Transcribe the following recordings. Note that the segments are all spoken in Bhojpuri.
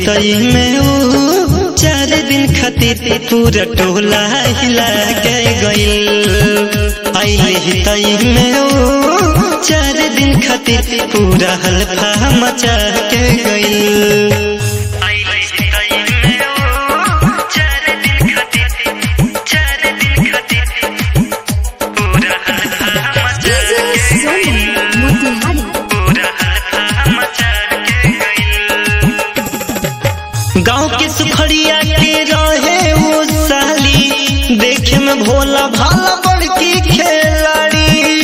हितई में ऊ चार दिन खातिर पूरा टोला हिला के गइल आइले हितई में ऊ चार दिन खातिर पूरा हल्फा मचा के गइल DJ Sony Motihari गांव के सुखड़िया के रहे वो साली देखे में भोला भाला बड़की खिलाड़ी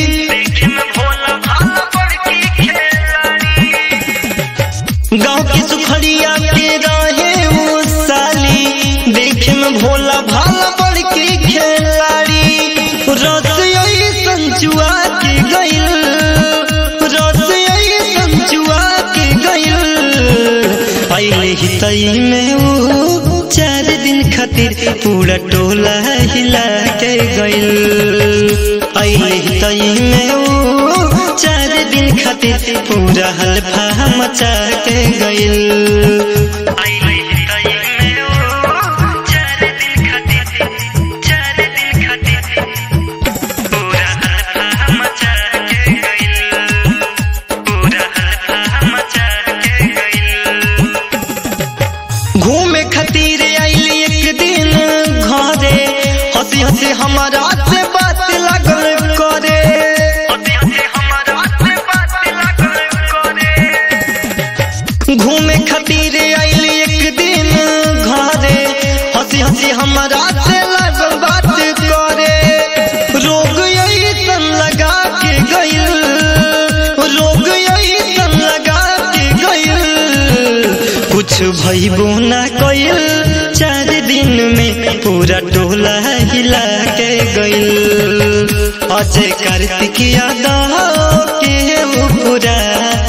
गांव के सुखड़िया के रहे वो साली देखे में भोला भाला बड़की खिलाड़ी रस यही संचुआ के गइल रस यही संचुआ के गइल आइले हितई में वो चार दिन खातिर पूरा टोला हिला के गइल आइले हितई में वो चार दिन खातिर पूरा हल्फा मचा के गइल घूमे खातिर आइली एक दिन घरे हंसी हंसी हमारा से बात लगल करे घूमे खातिर आइली एक दिन घरे हंसी हंसी हमारा से लगल बात करे रोग यही सन लगा के गइल रोग यही सन लगा के गइल कुछ भइबो ना कइल चार दिन में पूरा टोला हिला के गइल अजय कार्तिक यादव के ऊ पूरा